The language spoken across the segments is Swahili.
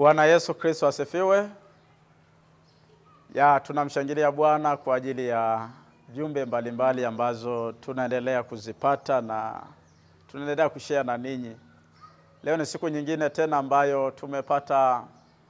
Bwana Yesu Kristo asifiwe. Ya, tunamshangilia Bwana kwa ajili ya jumbe mbalimbali ambazo tunaendelea kuzipata na tunaendelea kushare na ninyi. Leo ni siku nyingine tena ambayo tumepata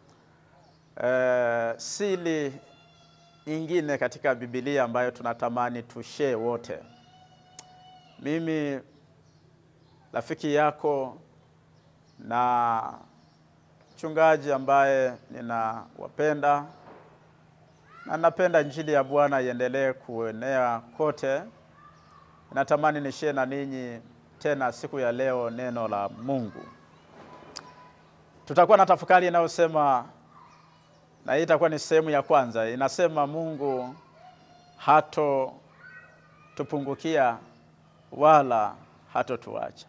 eh, siri nyingine katika Biblia ambayo tunatamani tushare wote. Mimi rafiki yako na mchungaji ambaye ninawapenda na napenda injili ya Bwana iendelee kuenea kote. Natamani nishie na ninyi tena siku ya leo neno la Mungu. Tutakuwa na tafakari inayosema, na hii itakuwa ni sehemu ya kwanza, inasema Mungu hato tupungukia wala hatotuacha.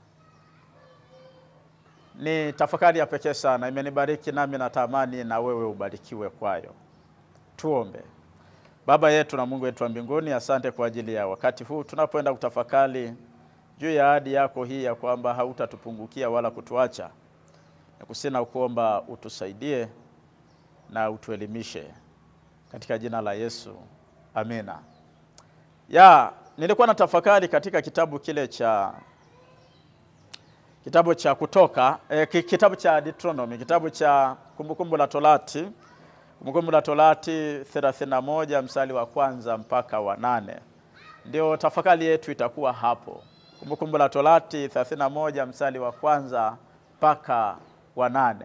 Ni tafakari ya pekee sana, imenibariki nami natamani na wewe ubarikiwe kwayo. Tuombe. Baba yetu na Mungu wetu wa mbinguni, asante kwa ajili ya wakati huu tunapoenda kutafakari juu ya ahadi yako hii ya kwamba hautatupungukia wala kutuacha. Nakusina kuomba utusaidie na utuelimishe katika jina la Yesu, amina. Ya, nilikuwa na tafakari katika kitabu kile cha kitabu cha Kutoka eh, kitabu cha Deuteronomy, kitabu cha Kumbukumbu la Torati Kumbukumbu la Torati 31 mstari wa kwanza mpaka wa nane ndio tafakari yetu itakuwa hapo. Kumbukumbu la Torati 31 mstari wa kwanza mpaka wa nane.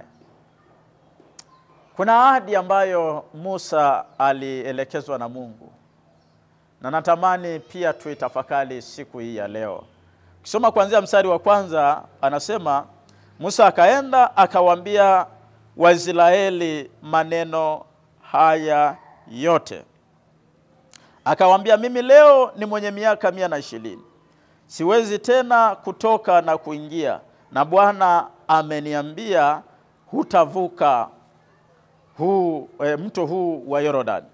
Kuna ahadi ambayo Musa alielekezwa na Mungu na natamani pia tuitafakari siku hii ya leo. Ukisoma kuanzia mstari wa kwanza anasema, Musa akaenda akawaambia Waisraeli maneno haya yote, akawaambia, mimi leo ni mwenye miaka mia na ishirini, siwezi tena kutoka na kuingia, na Bwana ameniambia hutavuka huu e, mto huu wa Yordani.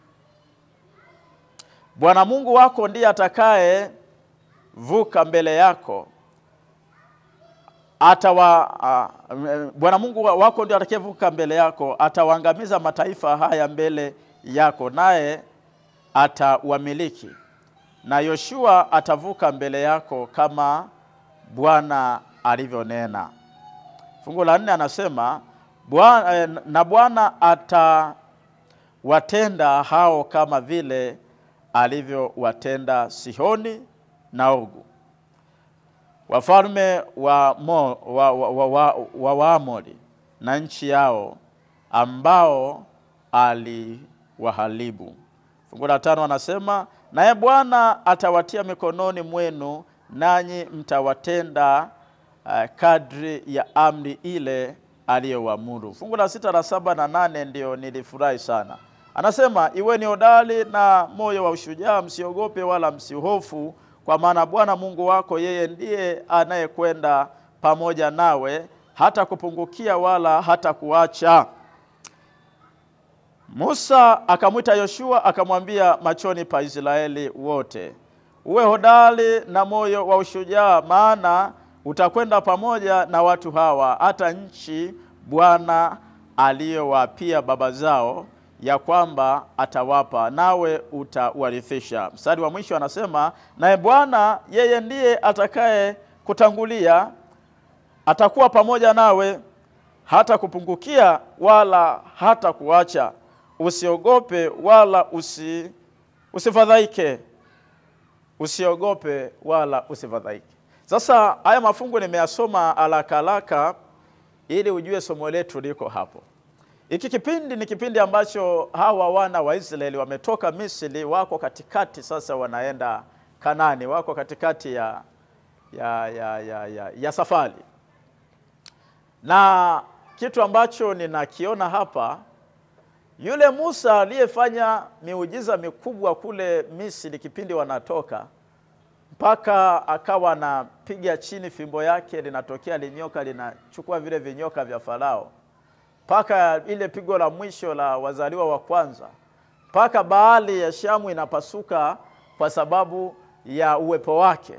Bwana Mungu wako ndiye atakaye vuka mbele yako atawa uh, Bwana Mungu wako ndio atakayevuka mbele yako, atawaangamiza mataifa haya mbele yako, naye atawamiliki. Na Yoshua atavuka mbele yako kama Bwana alivyonena. Fungu la nne anasema Bwana, eh, na Bwana atawatenda hao kama vile alivyowatenda Sihoni na Ogu wafalme wa mo, wa, wa, wa, wa, wa Waamori na nchi yao ambao aliwaharibu. Fungu la tano anasema naye Bwana atawatia mikononi mwenu, nanyi mtawatenda uh, kadri ya amri ile aliyowaamuru. Fungu la sita la saba na nane ndio nilifurahi sana. Anasema iweni hodari na moyo wa ushujaa, msiogope wala msihofu kwa maana Bwana Mungu wako yeye ndiye anayekwenda pamoja nawe, hata kupungukia wala hata kuacha. Musa akamwita Yoshua akamwambia machoni pa Israeli wote, uwe hodari na moyo wa ushujaa, maana utakwenda pamoja na watu hawa hata nchi Bwana aliyowapia baba zao ya kwamba atawapa nawe utawarithisha. Mstari wa mwisho anasema, naye Bwana yeye ndiye atakaye kutangulia, atakuwa pamoja nawe, hata kupungukia wala hata kuacha. Usiogope wala usi, usifadhaike, usiogope wala usifadhaike. Sasa haya mafungu nimeyasoma haraka haraka ili ujue somo letu liko hapo. Hiki kipindi ni kipindi ambacho hawa wana wa Israeli wametoka Misri, wako katikati sasa, wanaenda Kanani, wako katikati ya, ya, ya, ya, ya, ya safari. Na kitu ambacho ninakiona hapa, yule Musa aliyefanya miujiza mikubwa kule Misri kipindi wanatoka, mpaka akawa anapiga chini fimbo yake, linatokea linyoka linachukua vile vinyoka vya Farao mpaka ile pigo la mwisho la wazaliwa wa kwanza, mpaka bahari ya Shamu inapasuka kwa sababu ya uwepo wake.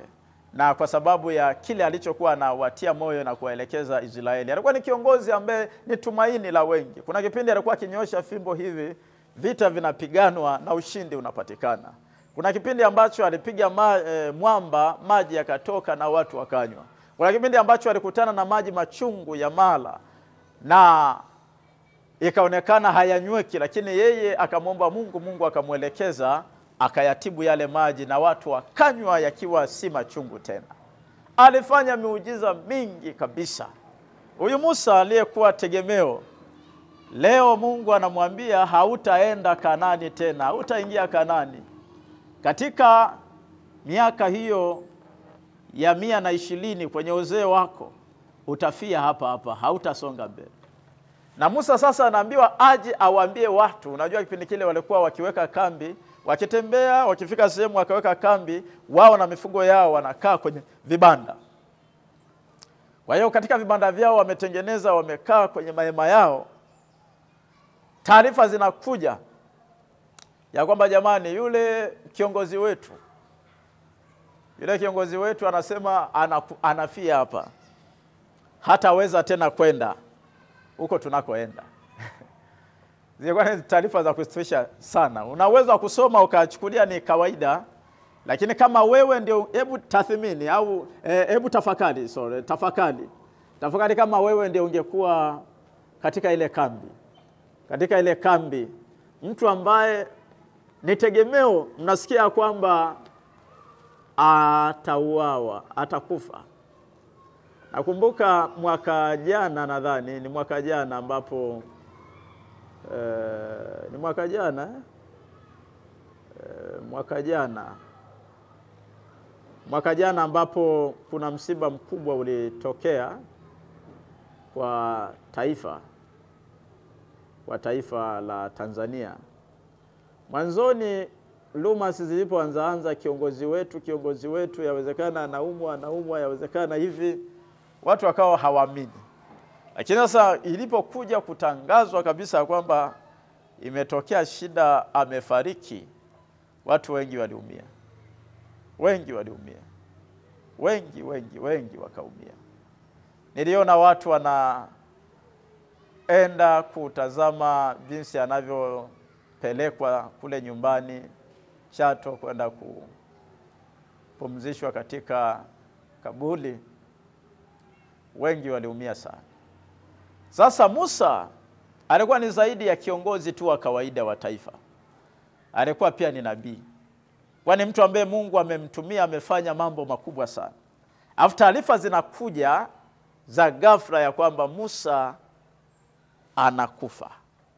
na kwa sababu ya kile alichokuwa anawatia moyo na kuwaelekeza Israeli. Alikuwa ni kiongozi ambaye ni tumaini la wengi. Kuna kipindi alikuwa akinyosha fimbo hivi, vita vinapiganwa na ushindi unapatikana. Kuna kipindi ambacho alipiga ma, e, mwamba maji yakatoka na watu wakanywa. Kuna kipindi ambacho alikutana na maji machungu ya mala na ikaonekana hayanyweki, lakini yeye akamwomba Mungu, Mungu akamwelekeza akayatibu yale maji na watu wakanywa yakiwa si machungu tena. Alifanya miujiza mingi kabisa. Huyu Musa aliyekuwa tegemeo, leo Mungu anamwambia hautaenda Kanani tena, hautaingia Kanani. Katika miaka hiyo ya mia na ishirini kwenye uzee wako utafia hapa hapa, hautasonga mbele. Na Musa sasa anaambiwa aje awaambie watu. Unajua kipindi kile walikuwa wakiweka kambi, wakitembea, wakifika sehemu wakaweka kambi, wao na mifugo yao wanakaa kwenye vibanda. Kwa hiyo katika vibanda vyao wametengeneza, wamekaa kwenye mahema yao. Taarifa zinakuja ya kwamba jamani, yule kiongozi wetu yule kiongozi wetu anasema anaku, anafia hapa, hataweza tena kwenda huko tunakoenda. Zilikuwa ni taarifa za kusitisha sana. Unaweza kusoma ukachukulia ni kawaida, lakini kama wewe ndio, hebu tathmini au hebu e, tafakari, sorry, tafakari tafakari, kama wewe ndio ungekuwa katika ile kambi, katika ile kambi, mtu ambaye ni tegemeo, mnasikia kwamba atauawa, atakufa. Nakumbuka mwaka jana, nadhani ni mwaka jana ambapo eh, ni mwaka jana eh, mwaka jana mwaka jana ambapo kuna msiba mkubwa ulitokea kwa taifa kwa taifa la Tanzania. Mwanzoni rumors zilipoanzaanza, kiongozi wetu kiongozi wetu, yawezekana anaumwa anaumwa, yawezekana hivi, watu wakawa hawaamini. Lakini sasa ilipokuja kutangazwa kabisa kwamba imetokea shida, amefariki, watu wengi waliumia, wengi waliumia, wengi wengi wengi wakaumia. Niliona watu wanaenda kutazama jinsi anavyopelekwa kule nyumbani Chato kwenda kupumzishwa katika kaburi, wengi waliumia sana. Sasa Musa alikuwa ni zaidi ya kiongozi tu wa kawaida wa taifa, alikuwa pia ni nabii, kwani mtu ambaye Mungu amemtumia amefanya mambo makubwa sana. Alafu taarifa zinakuja za ghafla ya kwamba Musa anakufa.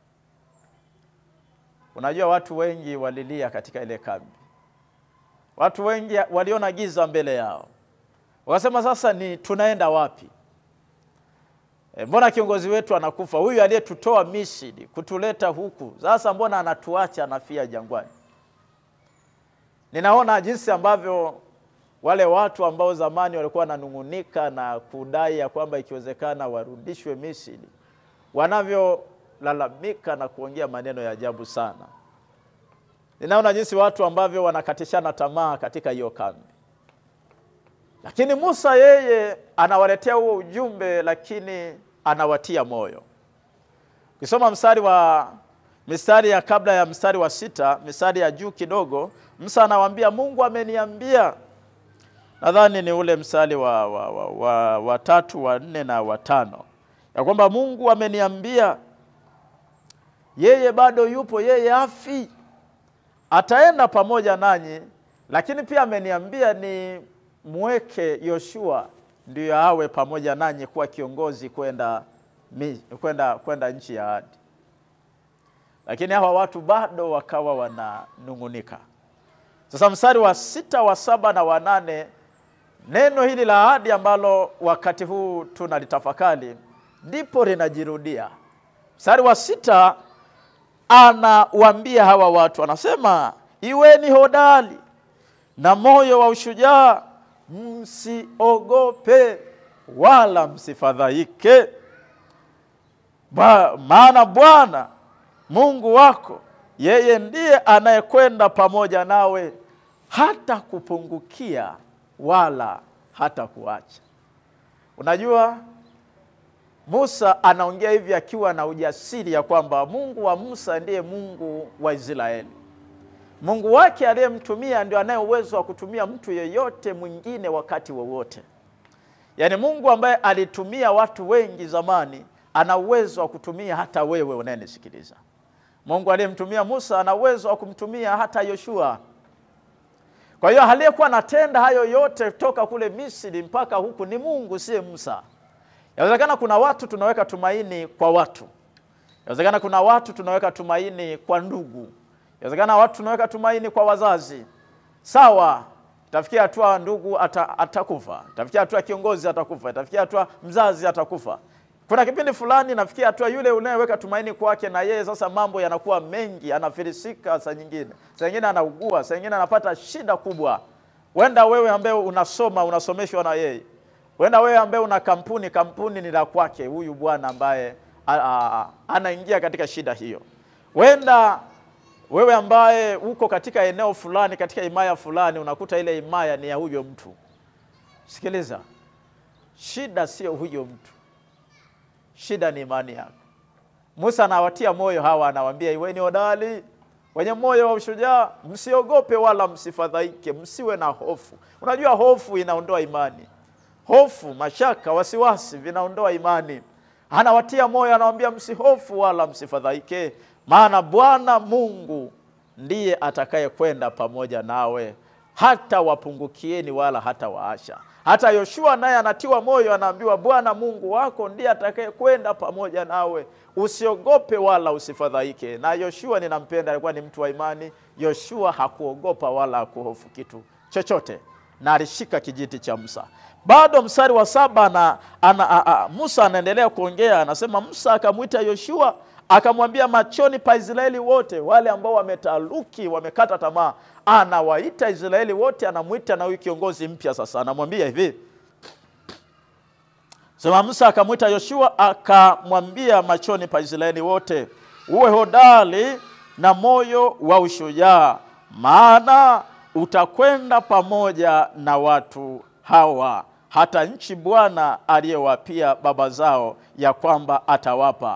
Unajua, watu wengi walilia katika ile kambi, watu wengi waliona giza mbele yao, wakasema sasa ni tunaenda wapi? E, mbona kiongozi wetu anakufa? Huyu aliyetutoa Misri kutuleta huku, sasa mbona anatuacha anafia jangwani? Ninaona jinsi ambavyo wale watu ambao zamani walikuwa wananung'unika na kudai ya kwamba ikiwezekana warudishwe Misri, wanavyolalamika na kuongea maneno ya ajabu sana. Ninaona jinsi watu ambavyo wanakatishana tamaa katika hiyo kambi, lakini Musa yeye anawaletea huo ujumbe, lakini anawatia moyo. Ukisoma mstari wa mistari ya kabla ya mstari wa sita, mistari ya juu kidogo, Musa anawaambia Mungu ameniambia nadhani ni ule mstari wa, wa, wa, wa, wa tatu wa nne na wa tano ya kwamba Mungu ameniambia yeye bado yupo, yeye afi, ataenda pamoja nanyi, lakini pia ameniambia ni mweke Yoshua ndiyo awe pamoja nanyi kuwa kiongozi kwenda kwenda kwenda nchi ya ahadi. Lakini hawa watu bado wakawa wananung'unika. Sasa mstari wa sita wa saba na wa nane neno hili la ahadi ambalo wakati huu tunalitafakari ndipo linajirudia. Mstari wa sita anawaambia hawa watu, anasema iweni hodari na moyo wa ushujaa, msiogope wala msifadhaike, maana Bwana Mungu wako yeye ndiye anayekwenda pamoja nawe hata kupungukia wala hata kuacha. Unajua, Musa anaongea hivi akiwa na ujasiri ya kwamba Mungu wa Musa ndiye Mungu wa Israeli. Mungu wake aliyemtumia ndio anaye uwezo wa kutumia mtu yeyote mwingine wakati wowote. Yaani Mungu ambaye alitumia watu wengi zamani ana uwezo wa kutumia hata wewe unayenisikiliza. Mungu aliyemtumia Musa ana uwezo wa kumtumia hata Yoshua. Kwa hiyo aliyekuwa anatenda hayo yote toka kule Misri mpaka huku ni Mungu, siye Musa. Inawezekana kuna watu tunaweka tumaini kwa watu. Inawezekana kuna watu tunaweka tumaini kwa ndugu. Inawezekana watu tunaweka tumaini kwa wazazi. Sawa, itafikia hatua ndugu ata, atakufa, itafikia hatua kiongozi atakufa, itafikia hatua mzazi atakufa. Kuna kipindi fulani nafikia hatua yule unayeweka tumaini kwake, na yeye sasa mambo yanakuwa mengi, anafilisika, saa nyingine, saa nyingine anaugua, saa nyingine anapata shida kubwa. Wenda wewe ambaye unasoma unasomeshwa na yeye, wenda wewe ambaye una kampuni, kampuni ni la kwake huyu bwana ambaye a, a, a, anaingia katika shida hiyo. Wenda wewe ambaye uko katika eneo fulani, katika himaya fulani, unakuta ile himaya ni ya huyo mtu. Sikiliza, shida sio huyo mtu, shida ni imani yako. Musa anawatia moyo hawa, anawaambia iweni hodari, wenye moyo wa ushujaa, msiogope wala msifadhaike, msiwe na hofu. Unajua hofu inaondoa imani, hofu, mashaka, wasiwasi vinaondoa imani. Anawatia moyo, anawaambia msihofu wala msifadhaike, maana Bwana Mungu ndiye atakaye kwenda pamoja nawe, hata wapungukieni wala hata waasha. Hata Yoshua naye anatiwa moyo, anaambiwa Bwana Mungu wako ndiye atakaye kwenda pamoja nawe, usiogope wala usifadhaike. Na Yoshua ninampenda, alikuwa ni mtu wa imani. Yoshua hakuogopa wala hakuhofu kitu chochote, na alishika kijiti cha Musa. Bado mstari wa saba na, ana, a, a, Musa anaendelea kuongea, anasema Musa akamwita Yoshua akamwambia machoni pa Israeli wote, wale ambao wametaluki, wamekata tamaa, anawaita Israeli wote, anamwita na huyu kiongozi mpya sasa, anamwambia hivi sema. Musa akamwita Yoshua akamwambia machoni pa Israeli wote, uwe hodari na moyo wa ushujaa, maana utakwenda pamoja na watu hawa hata nchi Bwana aliyewapia baba zao ya kwamba atawapa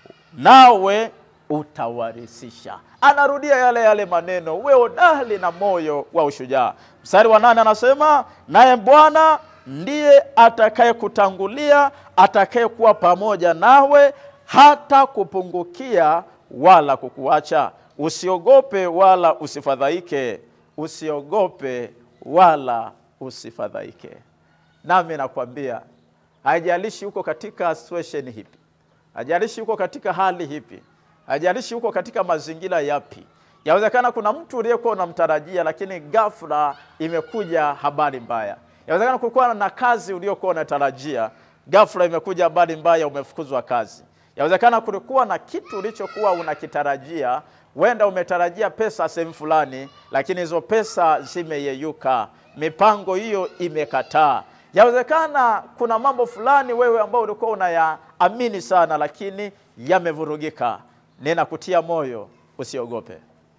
nawe utawarisisha. Anarudia yale yale maneno, uwe hodari na moyo wa ushujaa. Mstari wa nane anasema naye Bwana ndiye atakaye kutangulia, atakaye kuwa pamoja nawe, hata kupungukia wala kukuacha. Usiogope wala usifadhaike, usiogope wala usifadhaike. Nami nakwambia haijalishi uko katika situation hipi hajalishi huko katika hali hipi, hajalishi huko katika mazingira yapi. Yawezekana kuna mtu uliyekuwa unamtarajia, lakini ghafla imekuja habari mbaya. Yawezekana kulikuwa na kazi uliyokuwa unatarajia, ghafla imekuja habari mbaya, umefukuzwa kazi. Yawezekana kulikuwa na kitu ulichokuwa unakitarajia, wenda umetarajia pesa sehemu fulani, lakini hizo pesa zimeyeyuka, mipango hiyo imekataa. Yawezekana kuna mambo fulani wewe ambao ulikuwa unayaamini sana, lakini yamevurugika. Ninakutia moyo, usiogope,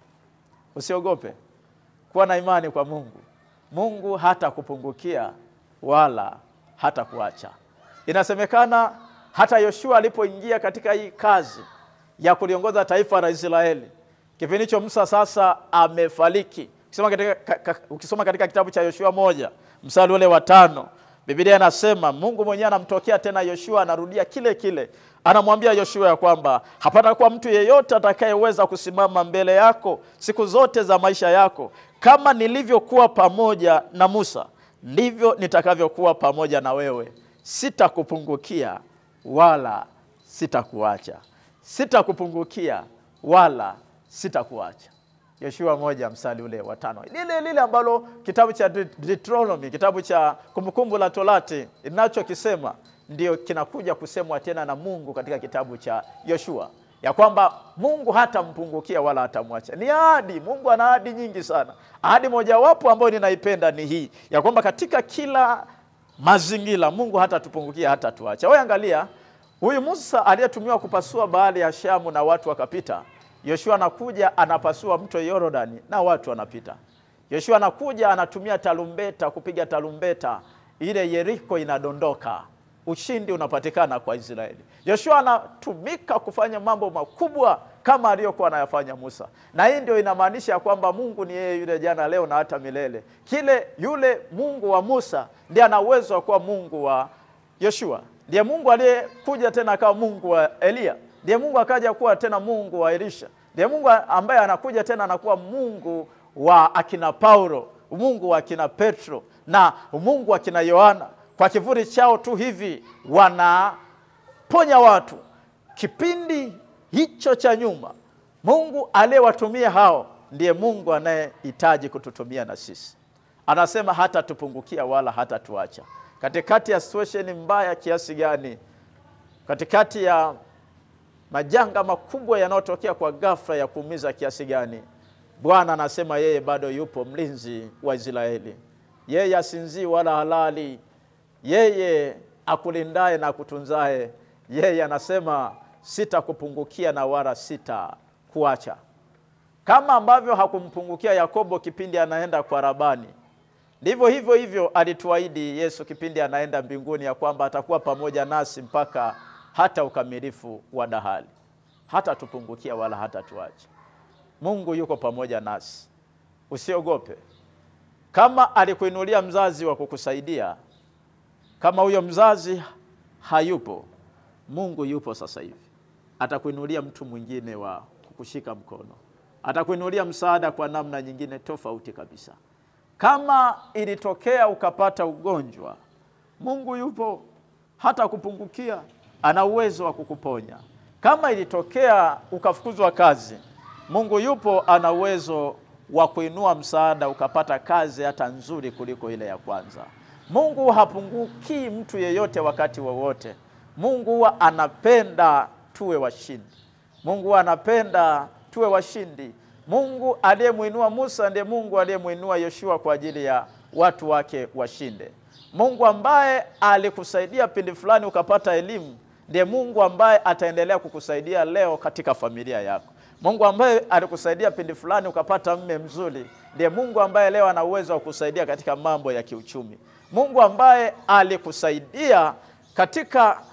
usiogope, kuwa na imani kwa Mungu. Mungu hata kupungukia wala hata kuacha. Inasemekana hata Yoshua alipoingia katika hii kazi ya kuliongoza taifa la Israeli, kipindi hicho Musa sasa amefariki. Ukisoma katika, ukisoma katika kitabu cha Yoshua moja mstari ule wa tano Biblia inasema Mungu mwenyewe anamtokea tena Yoshua, anarudia kile kile, anamwambia Yoshua ya kwamba hapata kuwa mtu yeyote atakayeweza kusimama mbele yako siku zote za maisha yako. Kama nilivyokuwa pamoja na Musa, ndivyo nitakavyokuwa pamoja na wewe, sitakupungukia wala sitakuacha, sitakupungukia wala sitakuacha. Yoshua moja mstari ule wa tano, lile lile ambalo kitabu cha Deuteronomy, kitabu cha Kumbukumbu la Torati inachokisema ndio kinakuja kusemwa tena na Mungu katika kitabu cha Yoshua, ya kwamba Mungu hatampungukia wala hatamwacha. Ni ahadi. Mungu ana ahadi nyingi sana. Ahadi mojawapo ambayo ninaipenda ni hii ya kwamba katika kila mazingira Mungu hatatupungukia hata tuacha. Wewe angalia huyu Musa aliyetumiwa kupasua bahari ya Shamu na watu wakapita Yoshua anakuja anapasua mto Yordani na watu wanapita. Yoshua anakuja anatumia tarumbeta kupiga tarumbeta, ile Yeriko inadondoka, ushindi unapatikana kwa Israeli. Yoshua anatumika kufanya mambo makubwa kama aliyokuwa anayafanya Musa, na hii ndio inamaanisha kwamba Mungu ni yeye yule jana, leo na hata milele. Kile yule Mungu wa Musa ndiye ana uwezo wa kuwa Mungu wa Yoshua, ndiye Mungu aliyekuja tena akawa Mungu wa Eliya, ndiye Mungu akaja kuwa tena Mungu wa Elisha, ndiye Mungu ambaye anakuja tena anakuwa Mungu wa akina Paulo, Mungu wa akina Petro na Mungu wa akina Yohana. Kwa kivuli chao tu hivi wanaponya watu. Kipindi hicho cha nyuma, Mungu aliyewatumia hao ndiye Mungu anayehitaji kututumia na sisi. Anasema hata tupungukia wala hata tuacha. Katikati ya situation mbaya kiasi gani, katikati ya majanga makubwa yanayotokea kwa ghafla ya kuumiza kiasi gani, Bwana anasema yeye bado yupo mlinzi wa Israeli. Yeye asinzii wala halali, yeye akulindaye na akutunzaye. Yeye anasema sitakupungukia na wala sitakuacha. Kama ambavyo hakumpungukia Yakobo kipindi anaenda kwa Labani, ndivyo hivyo hivyo alituahidi Yesu kipindi anaenda mbinguni, ya kwamba atakuwa pamoja nasi mpaka hata ukamilifu wa dahali, hata tupungukia wala hata tuache. Mungu yuko pamoja nasi, usiogope. Kama alikuinulia mzazi wa kukusaidia, kama huyo mzazi hayupo, Mungu yupo sasa hivi, atakuinulia mtu mwingine wa kukushika mkono, atakuinulia msaada kwa namna nyingine tofauti kabisa. Kama ilitokea ukapata ugonjwa, Mungu yupo, hata kupungukia, ana uwezo wa kukuponya. Kama ilitokea ukafukuzwa kazi, Mungu yupo, ana uwezo wa kuinua msaada ukapata kazi hata nzuri kuliko ile ya kwanza. Mungu hapungukii mtu yeyote wakati wowote. Mungu huwa anapenda tuwe washindi. Mungu huwa anapenda tuwe washindi. Mungu aliyemwinua Musa ndiye Mungu aliyemwinua Yoshua kwa ajili ya watu wake washinde. Mungu ambaye alikusaidia pindi fulani ukapata elimu ndiye Mungu ambaye ataendelea kukusaidia leo katika familia yako. Mungu ambaye alikusaidia pindi fulani ukapata mme mzuri ndiye Mungu ambaye leo ana uwezo wa kukusaidia katika mambo ya kiuchumi. Mungu ambaye alikusaidia katika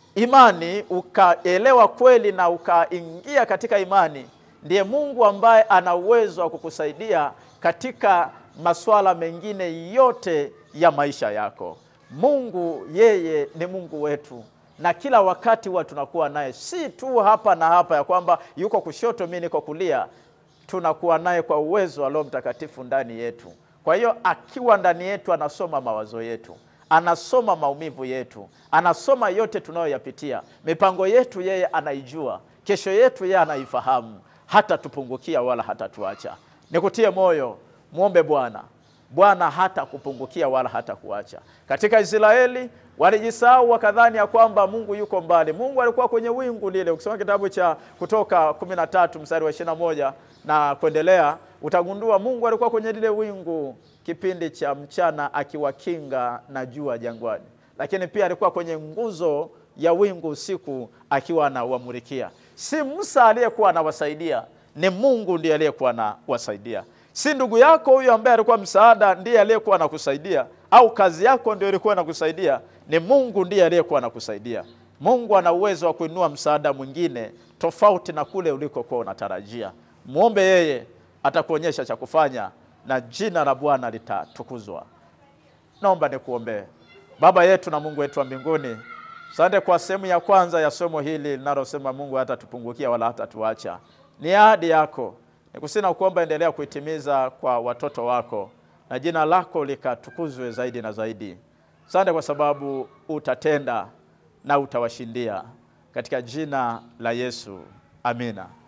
imani ukaelewa kweli na ukaingia katika imani ndiye Mungu ambaye ana uwezo wa kukusaidia katika masuala mengine yote ya maisha yako. Mungu yeye ni Mungu wetu na kila wakati huwa tunakuwa naye, si tu hapa na hapa, ya kwamba yuko kushoto, mimi niko kulia. Tunakuwa naye kwa uwezo wa Roho Mtakatifu ndani yetu. Kwa hiyo akiwa ndani yetu, anasoma mawazo yetu, anasoma maumivu yetu, anasoma yote tunayoyapitia. Mipango yetu yeye anaijua, kesho yetu yeye anaifahamu, hata tupungukia wala hata tuacha. Nikutie moyo, mwombe Bwana. Bwana hata kupungukia wala hata kuacha. Katika Israeli walijisahau wakadhani ya kwamba Mungu yuko mbali. Mungu alikuwa kwenye wingu lile. Ukisoma kitabu cha Kutoka kumi na tatu mstari wa ishirini na moja na kuendelea, utagundua Mungu alikuwa kwenye lile wingu kipindi cha mchana akiwakinga na jua jangwani, lakini pia alikuwa kwenye nguzo ya wingu usiku akiwa anawamulikia. Si Musa aliyekuwa anawasaidia, ni Mungu ndiye aliyekuwa anawasaidia si ndugu yako huyo ambaye alikuwa msaada ndiye aliyekuwa anakusaidia, au kazi yako ndio ilikuwa inakusaidia. Ni Mungu ndiye aliyekuwa anakusaidia. Mungu ana uwezo wa kuinua msaada mwingine tofauti na kule ulikokuwa unatarajia. Mwombe yeye, atakuonyesha cha kufanya na jina la Bwana litatukuzwa. Naomba nikuombee. Baba yetu na Mungu wetu wa mbinguni, asante kwa sehemu ya kwanza ya somo hili linalosema Mungu hatatupungukia wala hatatuacha. Ni ahadi yako nikusina kuomba, endelea kuitimiza kwa watoto wako na jina lako likatukuzwe zaidi na zaidi. Asante kwa sababu utatenda na utawashindia, katika jina la Yesu, amina.